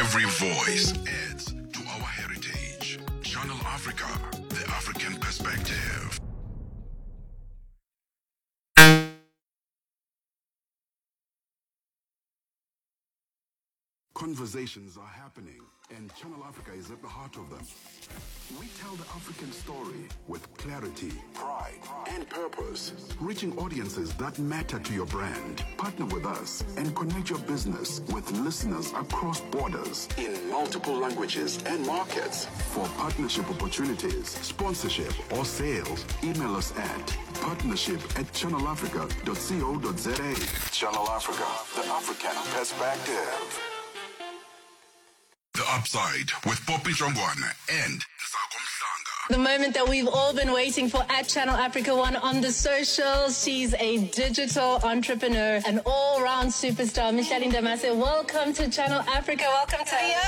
Every voice adds to our heritage. Channel Africa, the African perspective. Conversations are happening, and Channel Africa is at the heart of them. We tell the African story with clarity, pride, and purpose, reaching audiences that matter to your brand. Partner with us and connect your business with listeners across borders in multiple languages and markets. For partnership opportunities, sponsorship, or sales, email us at partnership at channelafrica.co.za. Channel Africa, the African perspective. The Upside with Poppy Jongwana and Nsako Mhlanga. The moment that we've all been waiting for at Channel Africa One on the socials. She's a digital entrepreneur, an all round superstar. Michelle Ndamase, welcome to Channel Africa. Welcome to the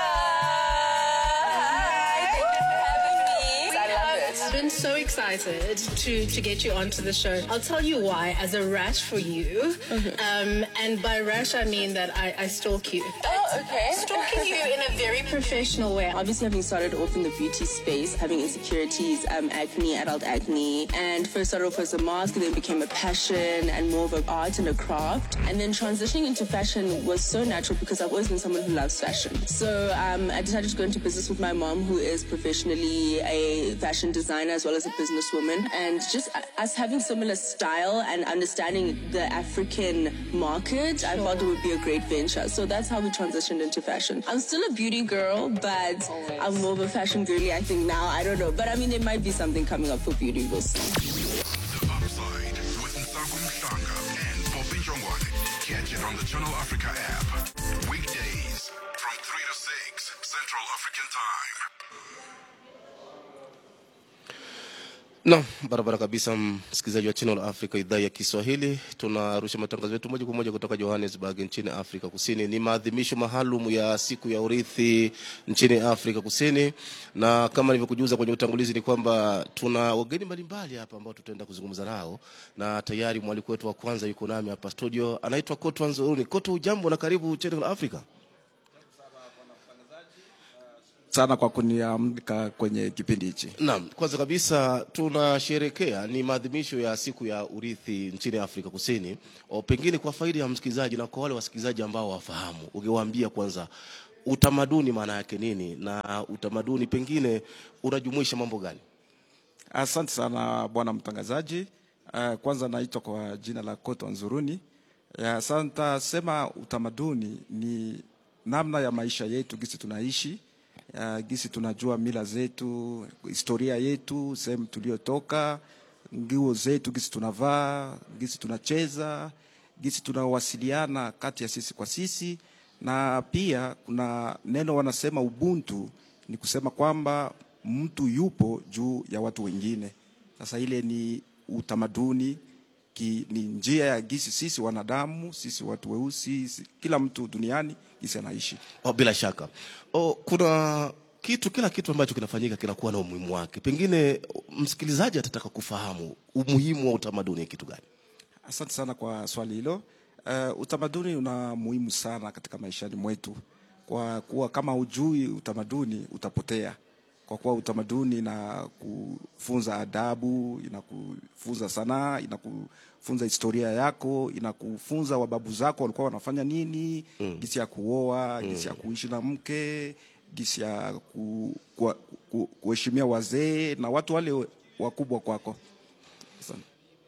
I've been so excited to, to get you onto the show. I'll tell you why, as a rash for you. Um, and by rash, I mean that I, I stalk you. Oh, okay. Stalking you in a very professional way. Obviously, having started off in the beauty space, having insecurities, um, acne, adult acne, and first started off as a mask, then became a passion and more of an art and a craft. And then transitioning into fashion was so natural because I've always been someone who loves fashion. So um, I decided to go into business with my mom, who is professionally a fashion designer as well as a businesswoman. And just uh, us having similar style and understanding the African market, I thought it would be a great venture. So that's how we transitioned into fashion. I'm still a beauty girl, but I'm more of a fashion girly, I think now. I don't know. But I mean, there might be something coming up for beauty. We'll see. The Upside with Nsako Mhlanga and Poppy Jongwane. Catch it on the Channel Africa app. Weekdays from 3 to 6 Central African Time. Naam, barabara kabisa, msikilizaji wa Channel Africa idhaa ya Kiswahili. Tunarusha matangazo yetu moja kwa moja kutoka Johannesburg nchini Afrika Kusini. Ni maadhimisho maalum ya siku ya urithi nchini Afrika Kusini, na kama nilivyokujuza kwenye utangulizi ni kwamba tuna wageni mbalimbali hapa ambao tutaenda kuzungumza nao, na tayari mwaliko wetu wa kwanza yuko nami hapa studio, anaitwa Koto Nzuruni. Koto, ujambo na karibu Channel Africa. sana kwa kuniamka kwenye kipindi hichi. Naam, kwanza kabisa tunasherekea ni maadhimisho ya siku ya urithi nchini Afrika Kusini. O, pengine kwa faida ya msikilizaji na kwa wale wasikilizaji ambao wafahamu, ungewaambia kwanza utamaduni maana yake nini, na utamaduni pengine unajumuisha mambo gani? Asante sana bwana mtangazaji. Uh, kwanza naitwa kwa jina la Koto Nzuruni. Ya, Sasa sema utamaduni ni namna ya maisha yetu, gisi tunaishi ya, gisi tunajua mila zetu, historia yetu, sehemu tuliotoka, nguo zetu, gisi tunavaa, gisi tunacheza, gisi tunawasiliana kati ya sisi kwa sisi, na pia kuna neno wanasema ubuntu, ni kusema kwamba mtu yupo juu ya watu wengine. Sasa ile ni utamaduni ki, ni njia ya gisi sisi wanadamu, sisi watu weusi, si- kila mtu duniani gisi anaishi. O, bila shaka o, kuna kitu, kila kitu ambacho kinafanyika kinakuwa na umuhimu wake. Pengine msikilizaji atataka kufahamu umuhimu wa utamaduni ni kitu gani? Asante sana kwa swali hilo. Uh, utamaduni una muhimu sana katika maishani mwetu, kwa kuwa kama hujui utamaduni utapotea, kwa kuwa utamaduni inakufunza adabu, inakufunza sanaa, inakufunza historia yako, inakufunza wababu zako walikuwa wanafanya nini, mm. gisi ya kuoa, gisi ya kuishi na mke, gisi ya ku, ku, ku, kuheshimia wazee na watu wale wakubwa kwako. Asante.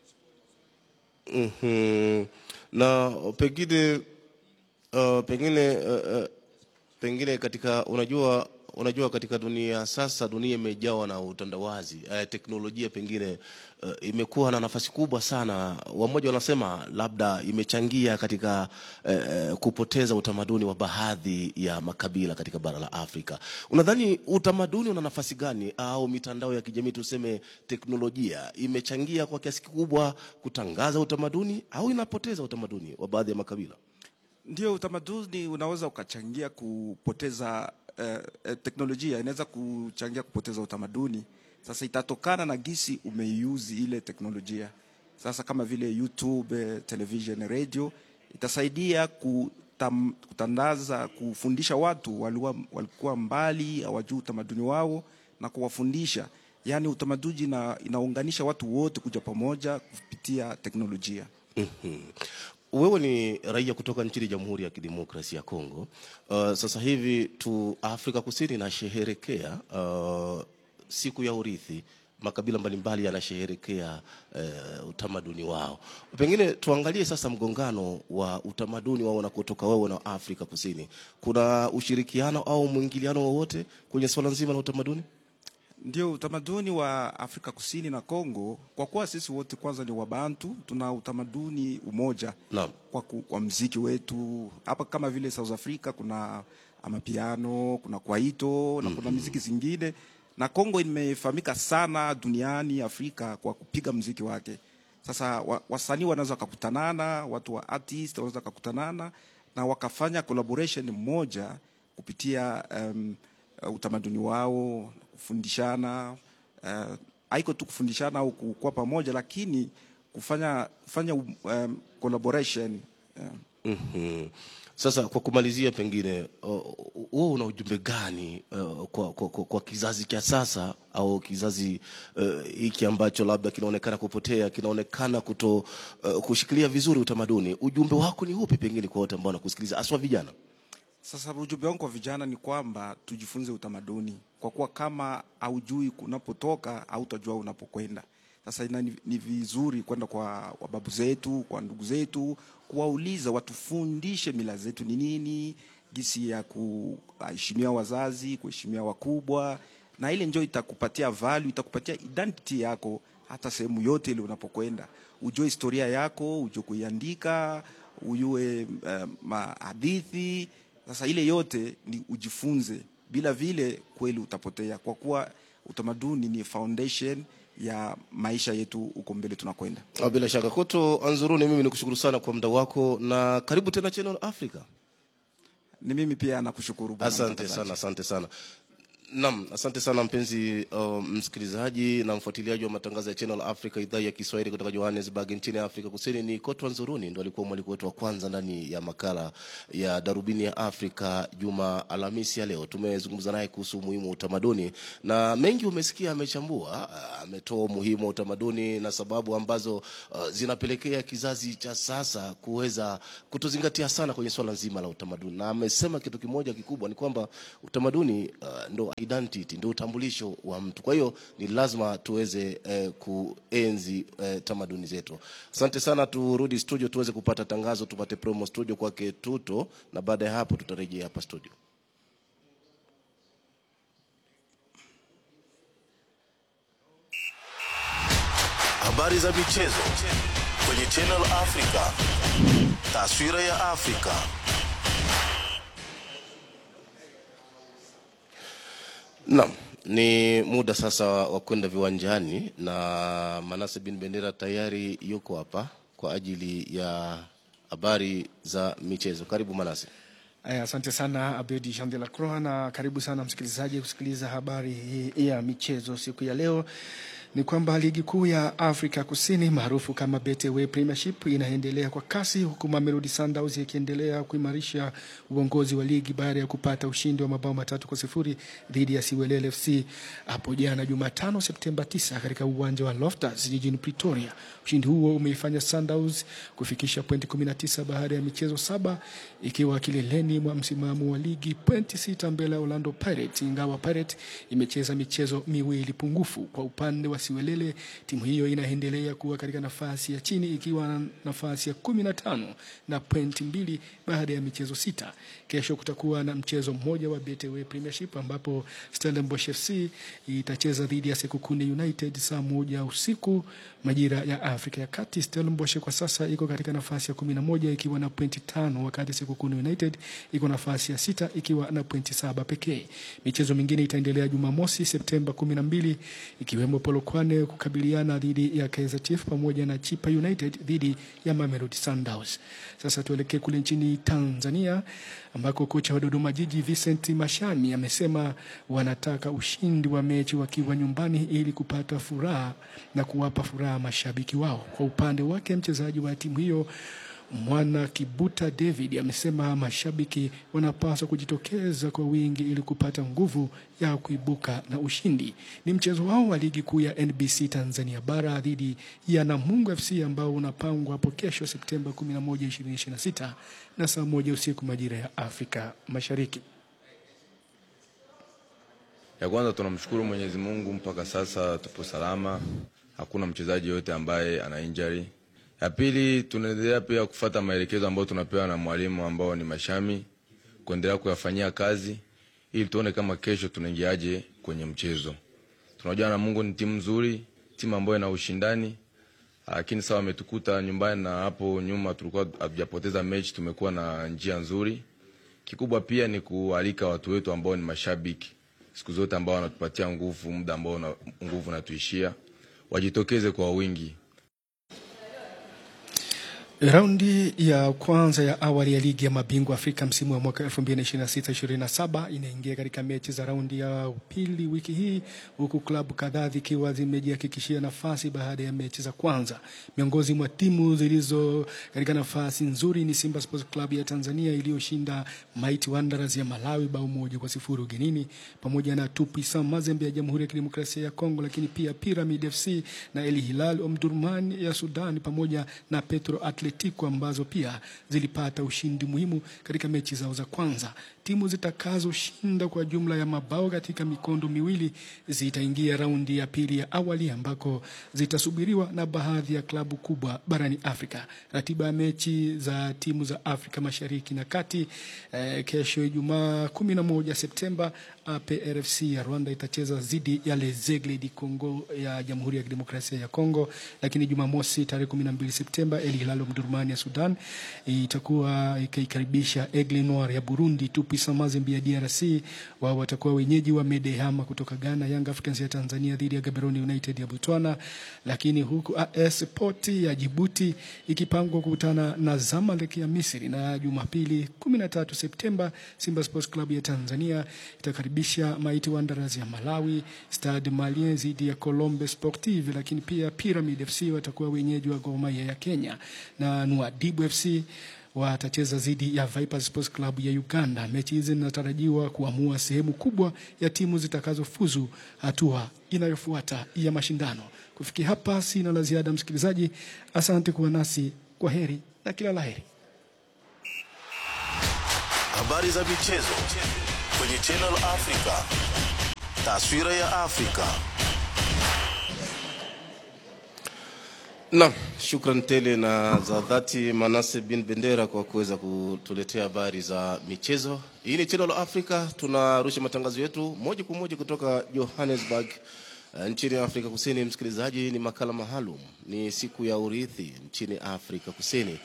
Mhm. na pengine uh, pengine uh, uh, pengine katika unajua unajua katika dunia sasa dunia imejawa na utandawazi uh, teknolojia pengine uh, imekuwa na nafasi kubwa sana wamoja wanasema labda imechangia katika uh, kupoteza utamaduni wa baadhi ya makabila katika bara la Afrika unadhani utamaduni una nafasi gani au mitandao ya kijamii tuseme teknolojia imechangia kwa kiasi kikubwa kutangaza utamaduni au inapoteza utamaduni wa baadhi ya makabila Ndio, utamaduni unaweza ukachangia kupoteza eh, eh, teknolojia inaweza kuchangia kupoteza utamaduni. Sasa itatokana na gisi umeiuzi ile teknolojia. Sasa kama vile YouTube, eh, television, radio itasaidia kutam, kutandaza kufundisha watu walikuwa, walikuwa mbali hawajui utamaduni wao na kuwafundisha yaani utamaduni ina, inaunganisha watu wote kuja pamoja kupitia teknolojia Wewe ni raia kutoka nchini Jamhuri ya Kidemokrasia ya Kongo. Uh, sasa hivi tu Afrika Kusini inasherehekea uh, siku ya urithi. Makabila mbalimbali yanasherehekea uh, utamaduni wao. Pengine tuangalie sasa mgongano wa utamaduni wao unakotoka wewe na Afrika Kusini. Kuna ushirikiano au mwingiliano wowote kwenye swala nzima la utamaduni? Ndio utamaduni wa Afrika Kusini na Kongo, kwa kuwa sisi wote kwanza ni Wabantu, tuna utamaduni umoja Naam. kwa, ku- kwa mziki wetu hapa, kama vile South Africa kuna amapiano, kuna kwaito na kuna miziki zingine, na Kongo imefahamika sana duniani Afrika kwa kupiga mziki wake. Sasa wa, wasanii wanaweza wakakutanana, watu wa artist wanaweza wakakutanana na wakafanya collaboration moja kupitia um, uh, utamaduni wao, kufundishana uh, haiko tu kufundishana au kuwa pamoja, lakini kufanya kufanya um, collaboration um, Mhm. Sasa kwa kumalizia, pengine uh, wewe una ujumbe gani uh, kwa, kwa, kwa, kwa kizazi cha sasa au kizazi uh, hiki ambacho labda kinaonekana kupotea, kinaonekana kuto uh, kushikilia vizuri utamaduni? Ujumbe wako ni upi pengine kwa wote ambao wanakusikiliza, haswa vijana? Sasa ujumbe wangu kwa vijana ni kwamba tujifunze utamaduni, kwa kuwa kama haujui unapotoka hautajua unapokwenda. Sasa ina, ni, ni vizuri kwenda kwa wababu zetu, kwa ndugu zetu, kuwauliza watufundishe mila zetu ni nini, jinsi ya kuheshimia wazazi, kuheshimia wakubwa, na ile njo itakupatia value, itakupatia identity yako hata sehemu yote ile unapokwenda, ujue historia yako, ujue kuiandika, ujue uh, mahadithi sasa ile yote ni ujifunze, bila vile kweli utapotea, kwa kuwa utamaduni ni foundation ya maisha yetu huko mbele tunakwenda. Ah, Bila shaka Koto Anzuruni, mimi nikushukuru sana kwa muda wako na karibu tena Channel Africa. Ni mimi pia nakushukuru bwana Asante mtangazaji. sana, asante sana. Naam, asante sana mpenzi uh, msikilizaji na mfuatiliaji wa matangazo ya Channel Africa idhaa ya Kiswahili kutoka Johannesburg nchini Afrika Kusini. Ni Kotwa Nzuruni ndo alikuwa mwaliko wetu wa kwanza ndani ya makala ya Darubini ya Afrika juma Alhamisi ya leo. Tumezungumza naye kuhusu umuhimu wa utamaduni na mengi umesikia, amechambua, ah, ametoa umuhimu wa utamaduni na sababu ambazo uh, zinapelekea kizazi cha sasa kuweza kutozingatia sana kwenye swala nzima la utamaduni, na amesema kitu kimoja kikubwa ni kwamba utamaduni uh, ndo identity, ndo utambulisho wa mtu. Kwa hiyo ni lazima tuweze eh, kuenzi eh, tamaduni zetu. Asante sana, turudi studio tuweze kupata tangazo, tupate promo studio kwake Tuto, na baada ya hapo tutarejea hapa studio. Habari za michezo kwenye Channel Africa. Taswira ya Afrika. Naam, ni muda sasa wa kwenda viwanjani na Manase bin Bendera tayari yuko hapa kwa ajili ya habari za michezo. Karibu Manase. Aya, asante sana Abedi Jean de la Croix, na karibu sana msikilizaji kusikiliza habari hii ya michezo siku ya leo. Ni kwamba ligi kuu ya Afrika Kusini maarufu kama Betway Premiership inaendelea kwa kasi huku Mamelodi Sundowns ikiendelea kuimarisha uongozi wa ligi baada ya kupata ushindi wa mabao matatu kwa sifuri dhidi ya Siwelele FC hapo jana Jumatano Septemba 9 katika uwanja wa Loftus jijini Pretoria. Ushindi huo umeifanya Sundowns kufikisha pointi 19 baada ya michezo saba ikiwa kileleni mwa msimamo wa ligi pointi sita mbele ya Orlando Pirates, ingawa Pirates imecheza michezo miwili pungufu. Kwa upande wa Siwelele, timu hiyo inaendelea kuwa katika nafasi ya chini ikiwa na nafasi ya kumi na tano na pointi mbili baada ya michezo sita. Kesho kutakuwa na mchezo mmoja wa Betway Premiership ambapo Stellenbosch FC itacheza dhidi ya Sekukune United saa moja usiku majira ya Afrika ya Kati. Stellenbosch kwa sasa iko katika nafasi ya kumi na moja ikiwa na pointi tano wakati Sekukune United iko nafasi ya sita ikiwa na pointi saba pekee. Michezo mingine itaendelea Jumamosi Septemba kumi na mbili ikiwemo Polokwane kukabiliana dhidi ya Kaizer Chiefs pamoja na Chipa United dhidi ya Mamelodi Sundowns. Sasa tuelekee kule nchini Tanzania ambako kocha wa Dodoma Jiji Vincent Mashami amesema wanataka ushindi wa mechi wakiwa nyumbani ili kupata furaha na kuwapa furaha mashabiki wao. Kwa upande wake mchezaji wa timu hiyo Mwana Kibuta David amesema mashabiki wanapaswa kujitokeza kwa wingi ili kupata nguvu ya kuibuka na ushindi. Ni mchezo wao wa ligi kuu ya NBC Tanzania bara dhidi ya Namungo FC ambao unapangwa hapo kesho Septemba 11, 2026 na saa moja usiku majira ya Afrika Mashariki. Ya kwanza tunamshukuru Mwenyezi Mungu, mpaka sasa tupo salama, hakuna mchezaji yote ambaye ana injury. Ya pili tunaendelea pia kufata maelekezo ambayo tunapewa na mwalimu ambao ni Mashami, kuendelea kuyafanyia kazi ili tuone kama kesho tunaingiaje kwenye mchezo. Tunajua na Mungu ni timu nzuri, timu ambayo ina ushindani, lakini sawa ametukuta nyumbani, na hapo nyuma tulikuwa hatujapoteza mechi, tumekuwa na njia nzuri. Kikubwa pia ni kualika watu wetu ambao ni mashabiki siku zote ambao wanatupatia nguvu, muda ambao na, nguvu natuishia, wajitokeze kwa wingi. Raundi ya kwanza ya awali ya ligi ya mabingwa Afrika msimu wa mwaka 2026-2027 inaingia katika mechi za raundi ya pili wiki hii, huku klabu kadhaa zikiwa zimejihakikishia nafasi baada ya mechi za kwanza. Miongoni mwa timu zilizo katika nafasi nzuri ni Simba Sports Club ya Tanzania iliyoshinda Mighty Wanderers ya Malawi bao moja kwa sifuri ugenini, pamoja na Tupisa Mazembe ya Jamhuri ya Kidemokrasia ya Kongo, lakini pia Pyramid FC na El Hilal Omdurman ya Sudan pamoja na Petro Atletico ambazo pia zilipata ushindi muhimu katika mechi zao za kwanza. Timu zitakazoshinda kwa jumla ya mabao katika mikondo miwili zitaingia raundi ya pili ya awali ambako zitasubiriwa na baadhi ya klabu kubwa barani Afrika. Ratiba ya mechi za timu za Afrika Mashariki na Kati eh, kesho Ijumaa 11 Septemba APRFC ya Rwanda itacheza dhidi ya Lezegle di Congo ya Jamhuri ya Kidemokrasia ya Kongo, lakini Jumamosi tarehe 12 Septemba El Hilal Omdurman ya Sudan itakuwa ikikaribisha Aigle Noir ya Burundi. Tupisa Mazembe ya DRC wao watakuwa wenyeji wa Medehama kutoka Ghana. Young Africans ya Tanzania dhidi ya Gaborone United ya Botswana, lakini huku AS Port ya Djibouti ikipangwa kukutana na Zamalek ya Misri, na Jumapili 13 Septemba Simba Sports Club ya Tanzania itakaribisha Mighty Wanderers ya Malawi, Stade Malien dhidi ya Colombe Sportive, lakini pia Pyramid FC watakuwa wenyeji wa Gor Mahia ya Kenya na Nwadibu FC watacheza dhidi ya Vipers Sports Club ya Uganda. Mechi hizi zinatarajiwa kuamua sehemu kubwa ya timu zitakazofuzu hatua inayofuata ya mashindano. Kufikia hapa, sina la ziada, msikilizaji. Asante kuwa nasi, kwa heri na kila laheri. Habari za michezo kwenye Channel Africa. Taswira ya Afrika. Naam, shukran tele na za dhati Manase bin Bendera kwa kuweza kutuletea habari za michezo. Hii ni Channel Africa, tunarusha matangazo yetu moja kwa moja kutoka Johannesburg uh, nchini Afrika Kusini. Msikilizaji, ni makala maalum, ni siku ya urithi nchini Afrika Kusini,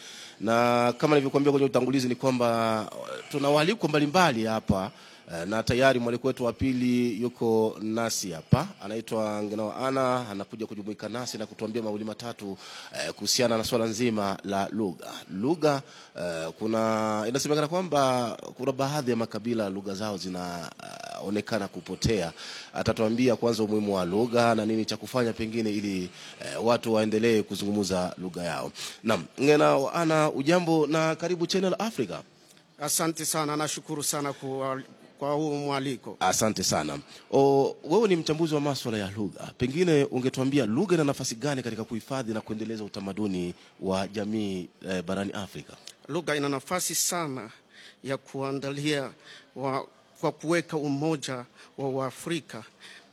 na kama nilivyokuambia kwenye utangulizi ni kwamba uh, tuna waalikwa mbalimbali hapa Eh, na tayari mwaliko wetu wa pili yuko nasi hapa, anaitwa Ngenao Ana, anakuja kujumuika nasi na kutuambia mawili matatu eh, kuhusiana na swala nzima la lugha. Lugha eh, kuna inasemekana kwamba kuna baadhi ya makabila lugha zao zinaonekana kupotea. Atatuambia kwanza umuhimu wa lugha na nini cha kufanya pengine ili eh, watu waendelee kuzungumza lugha yao. Naam, Ngenao Ana, ujambo na karibu Channel Africa. Asante sana, nashukuru sana kwa, kwa huu mwaliko. Asante sana. O, wewe ni mchambuzi wa maswala ya lugha, pengine ungetuambia lugha ina nafasi gani katika kuhifadhi na kuendeleza utamaduni wa jamii eh, barani Afrika? Lugha ina nafasi sana ya kuandalia wa, kwa kuweka umoja wa Waafrika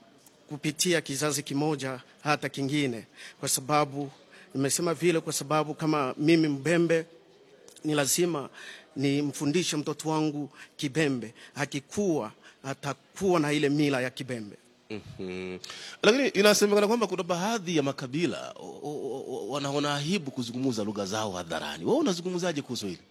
kupitia kizazi kimoja hata kingine, kwa sababu nimesema vile kwa sababu kama mimi Mbembe ni lazima nimfundishe mtoto wangu Kibembe, akikuwa atakuwa na ile mila ya Kibembe. Mhm. Lakini inasemekana kwamba kuna baadhi ya makabila o- o- o- wanaona aibu kuzungumza lugha zao hadharani. Wewe unazungumzaje kuhusu hili?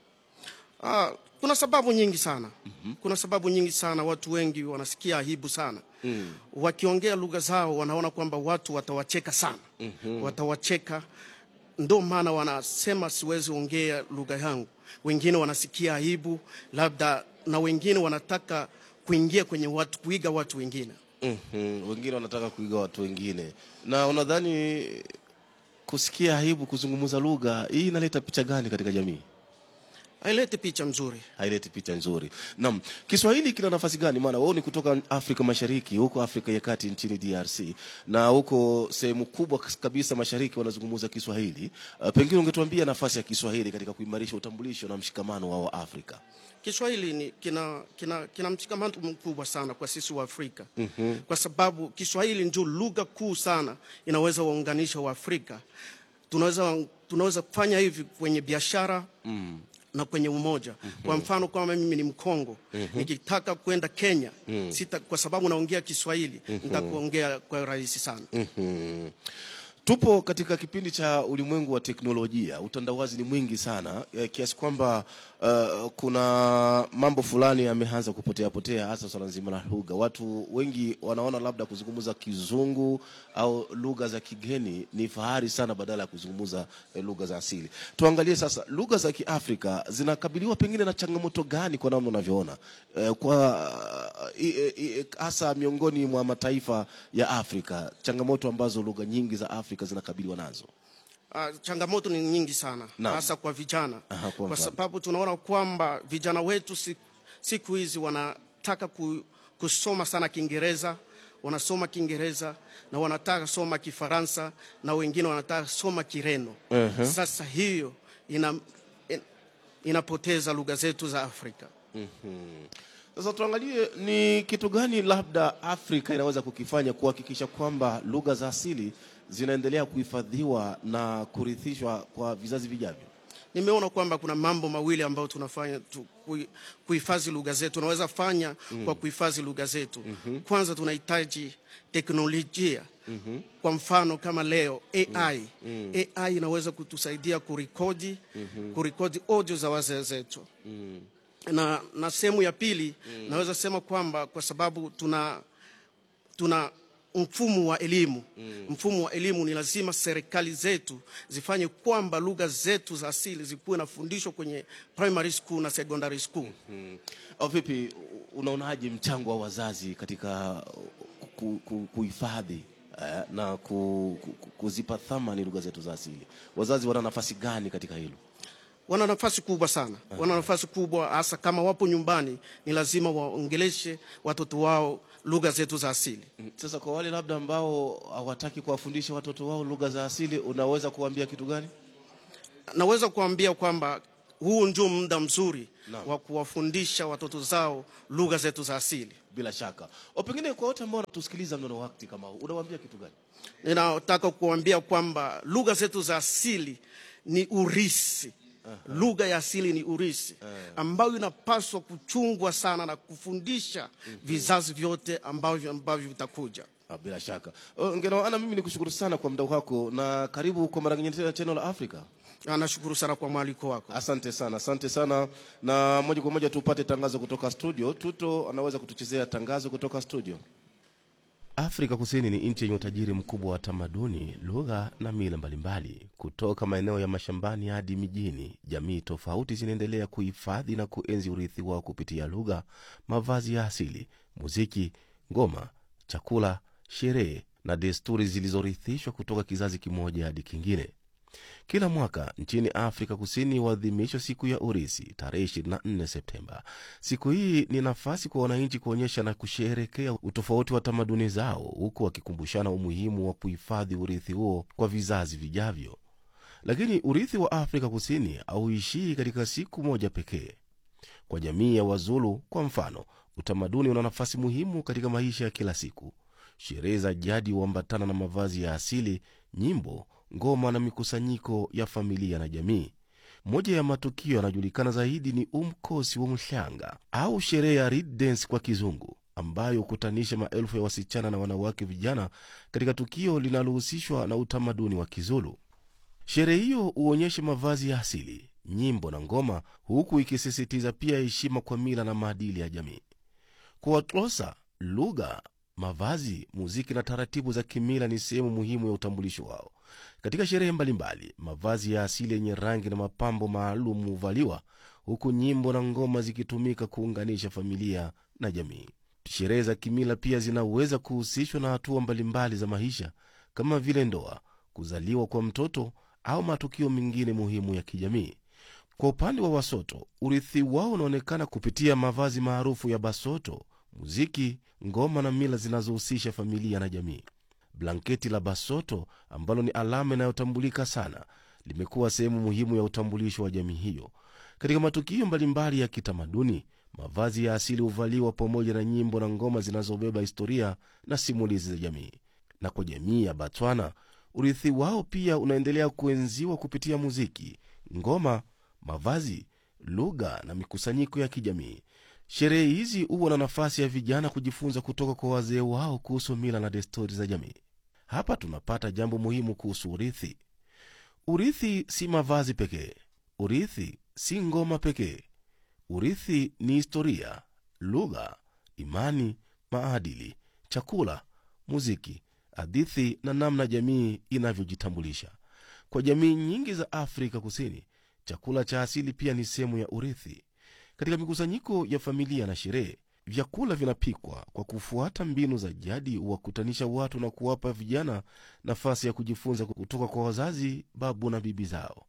Ah, kuna sababu nyingi sana kuna sababu nyingi sana. Watu wengi wanasikia aibu sana Mm. wakiongea lugha zao, wanaona kwamba watu watawacheka sana watawacheka, ndo maana wanasema siwezi ongea lugha yangu. Wengine wanasikia aibu labda, na wengine wanataka kuingia kwenye watu, kuiga watu wengine. Mhm. Wengine wanataka kuiga watu wengine, na unadhani kusikia aibu kuzungumza lugha hii inaleta picha gani katika jamii? haileti picha mzuri. haileti picha nzuri. Naam, Kiswahili kina nafasi gani? Maana wewe ni kutoka Afrika Mashariki, huko Afrika ya Kati nchini DRC, na huko sehemu kubwa kabisa mashariki wanazungumza Kiswahili. Uh, pengine ungetuambia nafasi ya Kiswahili katika kuimarisha utambulisho na mshikamano wa Waafrika. Kiswahili ni kina, kina, kina mshikamano mkubwa sana kwa sisi wa Afrika mm-hmm. kwa sababu Kiswahili ndio lugha kuu sana inaweza waunganisha Waafrika. Tunaweza, tunaweza kufanya hivi kwenye biashara mm. na kwenye umoja mm-hmm. kwa mfano kama mimi ni Mkongo mm-hmm. nikitaka kwenda Kenya mm. sita, kwa sababu naongea Kiswahili mm-hmm. nitakuongea kwa rahisi sana mm-hmm. Tupo katika kipindi cha ulimwengu wa teknolojia. Utandawazi ni mwingi sana eh, kiasi kwamba uh, kuna mambo fulani yameanza kupotea potea, hasa swala nzima la lugha. Watu wengi wanaona labda kuzungumza kizungu au lugha za kigeni ni fahari sana, badala ya kuzungumza eh, lugha za asili. Tuangalie sasa lugha za Kiafrika zinakabiliwa pengine na changamoto gani, kwa namna unavyoona eh, kwa eh, eh, eh, hasa miongoni mwa mataifa ya Afrika, changamoto ambazo lugha nyingi za Afrika zinakabiliwa nazo. Uh, changamoto ni nyingi sana Naam. hasa kwa vijana Aha, kwa kwa mfano. sababu tunaona kwamba vijana wetu si- siku hizi wanataka ku, kusoma sana Kiingereza, wanasoma Kiingereza na wanataka soma Kifaransa na wengine wanataka soma Kireno. Mhm. Sasa hiyo ina, in, inapoteza lugha zetu za Afrika. Sasa tuangalie ni kitu gani labda Afrika inaweza kukifanya kuhakikisha kwamba lugha za asili zinaendelea kuhifadhiwa na kurithishwa kwa vizazi vijavyo. Nimeona kwamba kuna mambo mawili ambayo tunafanya tu, kui- kuhifadhi lugha zetu. Tunaweza fanya mm. kwa kuhifadhi lugha zetu mm-hmm. Kwanza tunahitaji teknolojia mm-hmm. Kwa mfano kama leo AI mm. AI inaweza kutusaidia kurekodi mm-hmm. kurekodi audio za wazee zetu mm. na, na sehemu ya pili mm. naweza sema kwamba kwa sababu tuna tuna mfumo wa elimu mm. mfumo wa elimu ni lazima serikali zetu zifanye kwamba lugha zetu za asili zikuwe nafundishwa kwenye primary school na secondary school Mm. Au vipi, unaonaje mchango wa wazazi katika ku- ku- kuhifadhi eh, na ku, ku, ku- kuzipa thamani lugha zetu za asili? Wazazi wana nafasi gani katika hilo? wana nafasi kubwa sana wana nafasi kubwa hasa kama wapo nyumbani ni lazima waongeleshe watoto wao lugha zetu za asili Mm. Sasa kwa wale labda ambao hawataki kuwafundisha watoto wao lugha za asili, unaweza kuambia kitu gani? naweza kuambia kwamba huu ndio muda mzuri Naam. wa kuwafundisha watoto zao lugha zetu za asili Bila shaka. O, pengine kwa wote ambao wanatusikiliza mnono wakati kama huu, unawaambia kitu gani? ninataka kuambia kwamba lugha zetu za asili ni urisi lugha ya asili ni urisi ambayo inapaswa kuchungwa sana na kufundisha vizazi vyote ambavyo ambavyo vitakuja Ah, Bila shaka. Oh, Ngeno ana mimi nikushukuru sana kwa muda wako na karibu kwa mara nyingine tena Channel Africa. Na nashukuru sana kwa mwaliko wako Asante sana, asante sana. Na moja kwa moja tupate tangazo kutoka studio. Tuto anaweza kutuchezea tangazo kutoka studio. Afrika Kusini ni nchi yenye utajiri mkubwa wa tamaduni, lugha na mila mbalimbali. Kutoka maeneo ya mashambani hadi mijini, jamii tofauti zinaendelea kuhifadhi na kuenzi urithi wao kupitia lugha, mavazi ya asili, muziki, ngoma, chakula, sherehe na desturi zilizorithishwa kutoka kizazi kimoja hadi kingine. Kila mwaka nchini Afrika Kusini huadhimishwa siku ya Urisi tarehe 24 Septemba. Siku hii ni nafasi kwa wananchi kuonyesha na kusherekea utofauti wa tamaduni zao, huku wakikumbushana umuhimu wa kuhifadhi urithi huo kwa vizazi vijavyo. Lakini urithi wa Afrika Kusini hauishii katika siku moja pekee. Kwa jamii ya Wazulu kwa mfano, utamaduni una nafasi muhimu katika maisha ya kila siku. Sherehe za jadi huambatana na mavazi ya asili, nyimbo, ngoma na mikusanyiko ya familia na jamii. Moja ya matukio yanayojulikana zaidi ni umkosi wa mshanga au sherehe ya Reed Dance kwa kizungu, ambayo hukutanisha maelfu ya wasichana na wanawake vijana katika tukio linalohusishwa na utamaduni wa Kizulu. Sherehe hiyo huonyesha mavazi ya asili, nyimbo na ngoma, huku ikisisitiza pia heshima kwa mila na maadili ya jamii. Kwa Watlosa, lugha, mavazi, muziki na taratibu za kimila ni sehemu muhimu ya utambulisho wao. Katika sherehe mbalimbali, mavazi ya asili yenye rangi na mapambo maalum huvaliwa, huku nyimbo na ngoma zikitumika kuunganisha familia na jamii. Sherehe za kimila pia zinaweza kuhusishwa na hatua mbalimbali za maisha kama vile ndoa, kuzaliwa kwa mtoto au matukio mengine muhimu ya kijamii. Kwa upande wa Wasoto, urithi wao unaonekana kupitia mavazi maarufu ya Basoto, muziki, ngoma na mila zinazohusisha familia na jamii. Blanketi la Basoto ambalo ni alama inayotambulika sana limekuwa sehemu muhimu ya utambulisho wa jamii hiyo. Katika matukio mbalimbali ya kitamaduni, mavazi ya asili huvaliwa pamoja na nyimbo na ngoma zinazobeba historia na simulizi za jamii. Na kwa jamii ya Batswana, urithi wao pia unaendelea kuenziwa kupitia muziki, ngoma, mavazi, lugha na mikusanyiko ya kijamii. Sherehe hizi huwa na nafasi ya vijana kujifunza kutoka kwa wazee wao kuhusu mila na desturi za jamii. Hapa tunapata jambo muhimu kuhusu urithi. Urithi si mavazi pekee, urithi si ngoma pekee. Urithi ni historia, lugha, imani, maadili, chakula, muziki, hadithi na namna jamii inavyojitambulisha. Kwa jamii nyingi za Afrika Kusini, chakula cha asili pia ni sehemu ya urithi. Katika mikusanyiko ya familia na sherehe, vyakula vinapikwa kwa kufuata mbinu za jadi, huwakutanisha watu na kuwapa vijana nafasi ya kujifunza kutoka kwa wazazi, babu na bibi zao.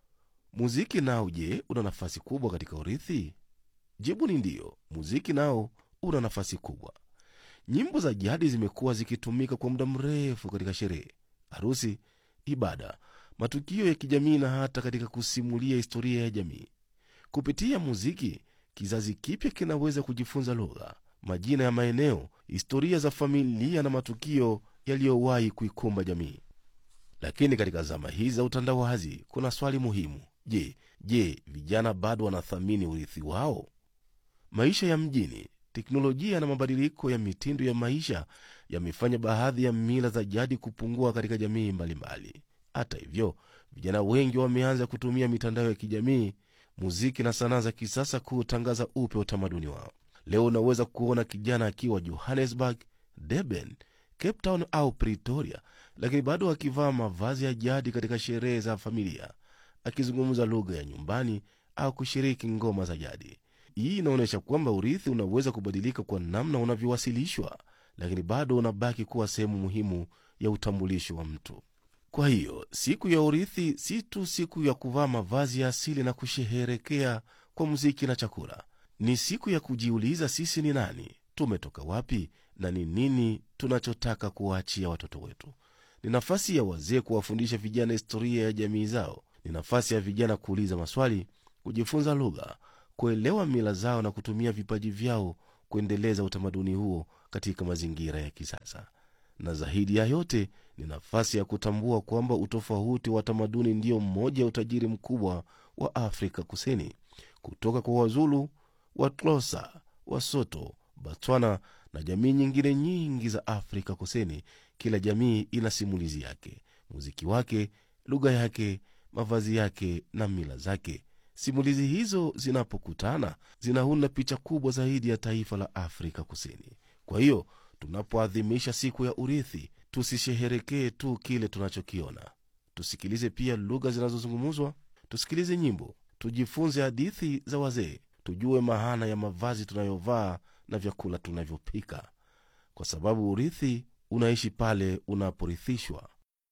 Muziki nao, je, una nafasi kubwa katika urithi? Jibu ni ndiyo. Muziki nao una nafasi kubwa. Nyimbo za jadi zimekuwa zikitumika kwa muda mrefu katika sherehe, harusi, ibada, matukio ya kijamii na hata katika kusimulia historia ya jamii. Kupitia muziki, kizazi kipya kinaweza kujifunza lugha, majina ya maeneo, historia za familia na matukio yaliyowahi kuikumba jamii. Lakini katika zama hizi za utandawazi, kuna swali muhimu. Je, je, vijana bado wanathamini urithi wao? Maisha ya mjini, teknolojia na mabadiliko ya mitindo ya maisha yamefanya baadhi ya mila za jadi kupungua katika jamii mbalimbali. Hata hivyo, vijana wengi wameanza kutumia mitandao ya kijamii, muziki na sanaa za kisasa kuutangaza upya utamaduni wao. Leo unaweza kuona kijana akiwa Johannesburg, Durban, Cape Town au Pretoria, lakini bado akivaa mavazi ya jadi katika sherehe za familia, akizungumza lugha ya nyumbani au kushiriki ngoma za jadi. Hii inaonyesha kwamba urithi unaweza kubadilika kwa namna unavyowasilishwa, lakini bado unabaki kuwa sehemu muhimu ya utambulisho wa mtu. Kwa hiyo siku ya urithi si tu siku ya kuvaa mavazi ya asili na kusherehekea kwa muziki na chakula. Ni siku ya kujiuliza sisi ni nani, tumetoka wapi, na ni nini tunachotaka kuwaachia watoto wetu. Ni nafasi ya wazee kuwafundisha vijana historia ya jamii zao. Ni nafasi ya vijana kuuliza maswali, kujifunza lugha, kuelewa mila zao na kutumia vipaji vyao kuendeleza utamaduni huo katika mazingira ya kisasa. Na zaidi ya yote ni nafasi ya kutambua kwamba utofauti wa tamaduni ndio mmoja ya utajiri mkubwa wa Afrika Kusini. Kutoka kwa Wazulu, Watlosa, Wasoto, Batswana na jamii nyingine nyingi za Afrika Kusini, kila jamii ina simulizi yake, muziki wake, lugha yake, mavazi yake na mila zake. Simulizi hizo zinapokutana zinaunda picha kubwa zaidi ya taifa la Afrika Kusini. Kwa hiyo tunapoadhimisha siku ya urithi, tusisheherekee tu kile tunachokiona. Tusikilize pia lugha zinazozungumzwa, tusikilize nyimbo, tujifunze hadithi za wazee, tujue maana ya mavazi tunayovaa na vyakula tunavyopika, kwa sababu urithi unaishi pale unaporithishwa.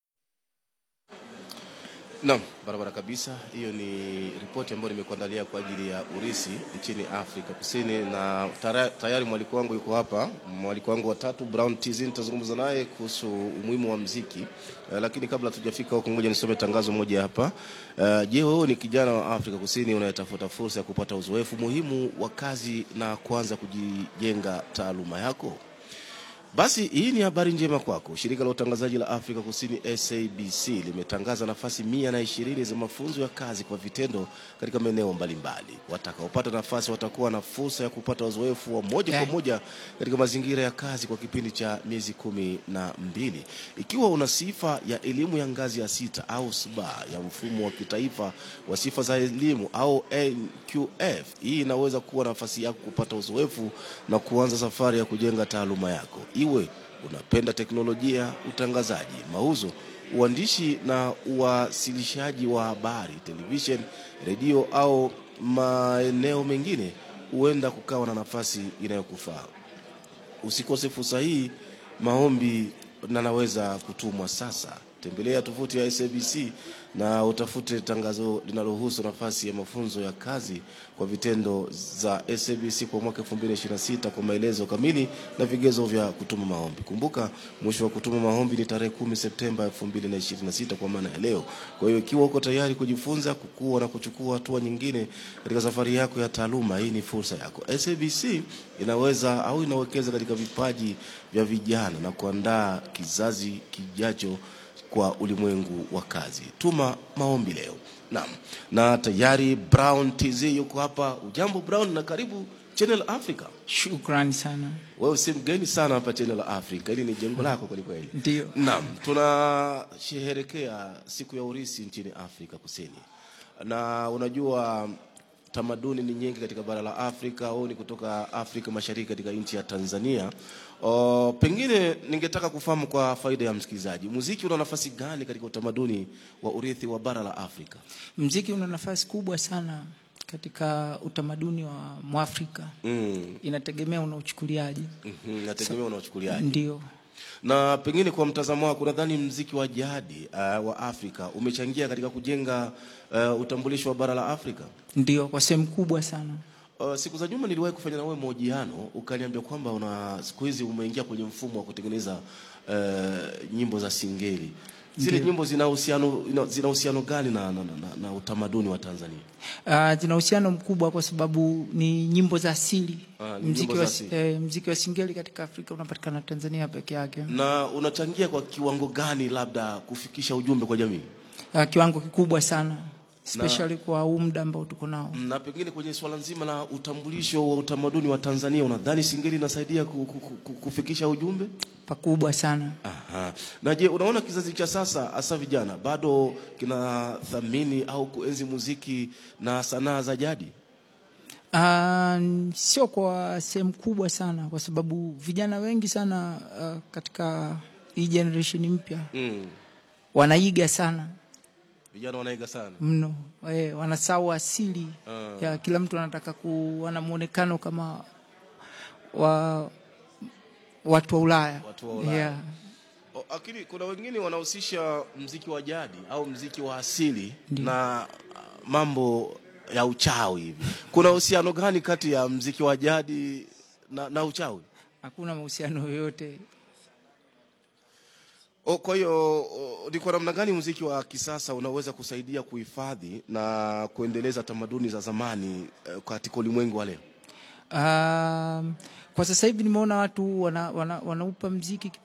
Naam, barabara kabisa. Hiyo ni ripoti ambayo nimekuandalia kwa ajili ya urisi nchini Afrika Kusini, na tara- tayari mwaliko wangu yuko hapa, mwaliko wangu watatu Brown TZ. Nitazungumza naye kuhusu umuhimu wa mziki uh, lakini kabla tujafika huko, ngoja nisome tangazo moja hapa. Uh, je, wewe ni kijana wa Afrika Kusini unayetafuta fursa ya kupata uzoefu muhimu wa kazi na kuanza kujijenga taaluma yako? Basi hii ni habari njema kwako. Shirika la utangazaji la Afrika Kusini SABC limetangaza nafasi mia na ishirini za mafunzo ya kazi kwa vitendo katika maeneo mbalimbali. Watakaopata nafasi watakuwa na fursa ya kupata uzoefu wa moja kwa moja katika mazingira ya kazi kwa kipindi cha miezi kumi na mbili. Ikiwa una sifa ya elimu ya ngazi ya sita au SBA ya mfumo wa kitaifa wa sifa za elimu au NQF, hii inaweza kuwa nafasi yako kupata uzoefu na kuanza safari ya kujenga taaluma yako. Iwe unapenda teknolojia, utangazaji, mauzo, uandishi na uwasilishaji wa habari, television, redio au maeneo mengine, huenda kukawa na nafasi inayokufaa. Usikose fursa hii. Maombi na naweza kutumwa sasa. Tembelea tovuti ya SABC na utafute tangazo linalohusu nafasi ya mafunzo ya kazi kwa vitendo za SABC kwa mwaka 2026 kwa maelezo kamili na vigezo vya kutuma maombi. Kumbuka mwisho wa kutuma maombi ni tarehe 10 Septemba 2026 kwa maana ya leo. Kwa hiyo ikiwa uko tayari kujifunza, kukua na kuchukua hatua nyingine katika safari yako ya taaluma, hii ni fursa yako. SABC inaweza au inawekeza katika vipaji vya vijana na kuandaa kizazi kijacho kwa ulimwengu wa kazi. Tuma maombi leo. Naam, na tayari Brown TZ yuko hapa. Ujambo Brown, na karibu Channel Africa. Shukrani sana. Wewe si mgeni sana hapa Channel Africa, hili ni jengo lako kweli kweli. Ndio. Naam, tunasherehekea siku ya urisi nchini Afrika Kusini, na unajua tamaduni ni nyingi katika bara la Afrika au ni kutoka Afrika Mashariki katika nchi ya Tanzania. O, pengine ningetaka kufahamu kwa faida ya msikilizaji, muziki una nafasi gani katika utamaduni wa urithi wa bara la Afrika? Mziki una nafasi kubwa sana katika utamaduni wa Mwafrika. Mm. Inategemea unauchukuliaje. Mhm, nategemea unaochukuliaje. Ndio. Na pengine kwa mtazamo wako, nadhani mziki wa jadi uh, wa Afrika umechangia katika kujenga uh, utambulisho wa bara la Afrika. Ndio, kwa sehemu kubwa sana. Uh, siku za nyuma niliwahi kufanya na wewe mahojiano ukaniambia kwamba una siku hizi umeingia kwenye mfumo wa kutengeneza uh, nyimbo za singeli. Zile Ndiyo. nyimbo zina uhusiano ina- zina uhusiano gani na, na, na, na, na utamaduni wa Tanzania? Uh, zina uhusiano mkubwa kwa sababu ni nyimbo za asili. Ah, ni mziki nyimbo za wa, asili. eh, mziki wa singeli katika Afrika unapatikana Tanzania peke yake. Na unachangia kwa kiwango gani labda kufikisha ujumbe kwa jamii? Uh, kiwango kikubwa sana especially kwa huu muda ambao tuko nao. Na pengine kwenye swala nzima la utambulisho wa utamaduni wa Tanzania, unadhani singeli inasaidia ku, ku, ku, kufikisha ujumbe? Pakubwa sana. Aha. Na je, unaona kizazi cha sasa hasa vijana bado kinathamini au kuenzi muziki na sanaa za jadi? Uh, sio kwa sehemu kubwa sana kwa sababu vijana wengi sana uh, katika hii generation mpya Mm. wanaiga sana Vijana wanaiga sana. mno eh, wanasahau asili Ah. ya kila mtu anataka kuwa na muonekano kama wa watu wa Ulaya, Watu wa Ulaya. Yeah. O, Lakini kuna wengine wanahusisha mziki wa jadi au mziki wa asili Ndiyo. na ah, mambo ya uchawi hivi. Kuna uhusiano gani kati ya mziki wa jadi na, na uchawi? Hakuna mahusiano yoyote. O, kwa hiyo o, ni kwa namna gani muziki wa kisasa unaweza kusaidia kuhifadhi na kuendeleza tamaduni za zamani eh, katika ulimwengu wa leo? Um, kwa sasa hivi nimeona watu wana, wana, wanaupa mziki